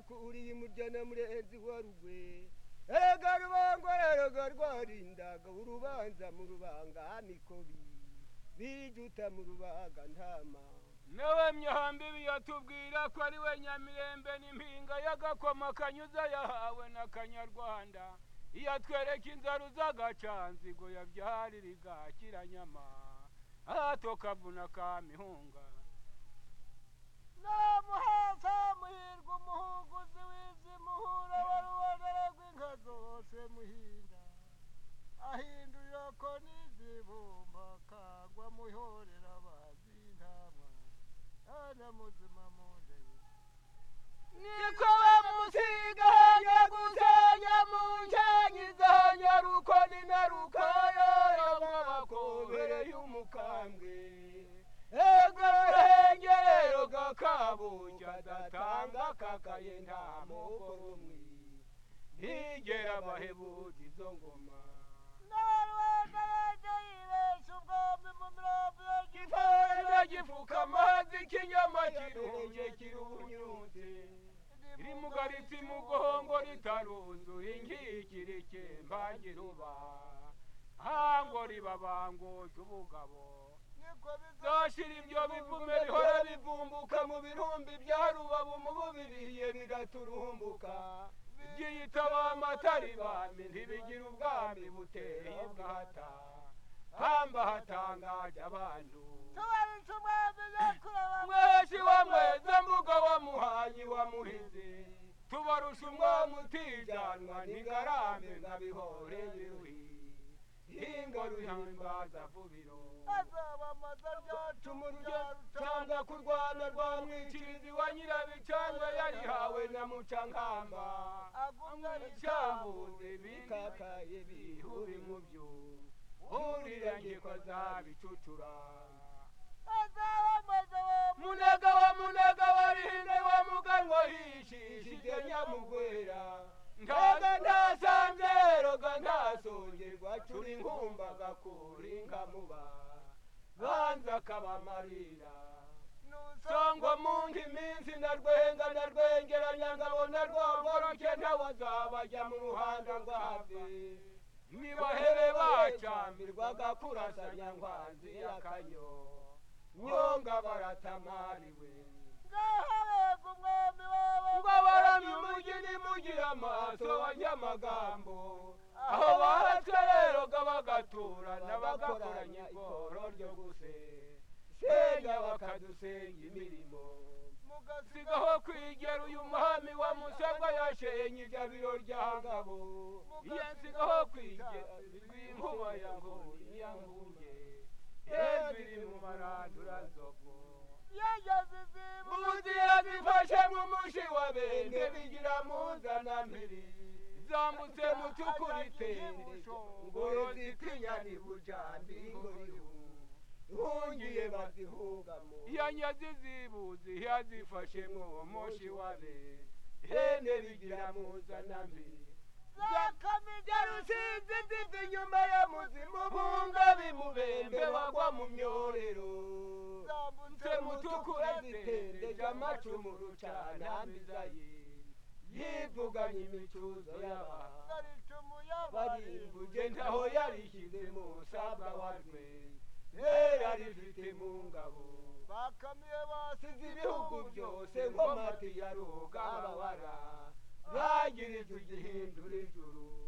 ko uri murya na murenzi wa rugwe erega rubango erega rwarindaga urubanza mu rubanga nikobi bijuta mu rubaga ntama nawe myambibi yatubwira ko ari we nyamirembe n'impinga y'agakoma kanyuze yahawe na kanyarwanda iyo atwereka inzaru z'agacanzigo yabyarira igakiranyama hato kavuna ka mihunga namuhatsa muhirwa umuhuguzi w'izi muhura wari uwagara rw'inka zose muhinda ahindurira ko n'izibumba kagwa muhorera bazintama ana muzima mundeye niko bamusiga hanya gusenya mu nkenyi zanya ruko ni na rukayo y'amabakobere y'umukambwe ega ruhengerero gakabunja datanga kakaye nta moko rumwe ntigera abahebuka izo ngoma gifana gifuka amazi kinyama kirunge kirunyunze iri mu garitsi mu gohongo ritaruzu ingikirike mbagiruba hango ribabango ry'ubugabo zoshira ibyo bivume bihora bivumbuka mu birumbi bya rubabu mu bubiriye bigaturumbuka byiyitaba amatari bami ntibigira ubwami buteye bwata hamba hatangaje abantu mweshi wa mweza mbuga wa muhanyi wa muhizi tubarusha umwami utijanwa n'ingarambe nka bihore biruhi hinga ruhimbaza vubiro tumurujya cyangwa kurwana rwa mwikirizi wa nyirabicanga yarihawe na mucankamba amwicyambuze bikakaye bihura imubyo urirangiko zabicucura munaga wa munaga warihinde wa muganwa hishisha ibyo nyamugwera ntaga ntasamvyeroga ntasongerwa cura inkumba gakura inkamuba banza kabamarira sangwa munga iminsi narwenga narwengeranya nkabona rwamboroke ntawazabajya mu ruhanda rwave nibahere bacambirwa gakurasanya nkwanzi y'akanyo nyonga baratamariwe ngo baramye umugi nimugira amaso abanyamagambo aho bahaca rero bagaturana bagakoranya ikoro ryo guse senga bakadusenga imirimo mugasigaho kwigera uyu muhami wa musabwa yashenye ibyabiro rya ngabo iyo nsigaho kwigera rw'inkuba ya ngori ya nguge yeziri mu marandura zogo muzira zifashe nk'umushi wa benge bigira muzana mbiri zambutse mu cyukuritemesho ngoro zitinya ntibujambi ngorihu hungiye bazihugamo iyo nyazi zibuzi yazifashe mwowo moshi wabe hene bigira muzana mbiri zakamija rusizi ziva inyuma ya muzimu bunga bimubembe wagwa mu myorero zambutse mutukura zitendeje amacumu rucanambiza ye yivuganye imicuzo y'abantu barimbuge ntaho yarishyize mu sabwa warwe rera rifite mu ngabo bakamiye basize ibihugu byose nkomati ya rugababara bagirije igihindura ijuru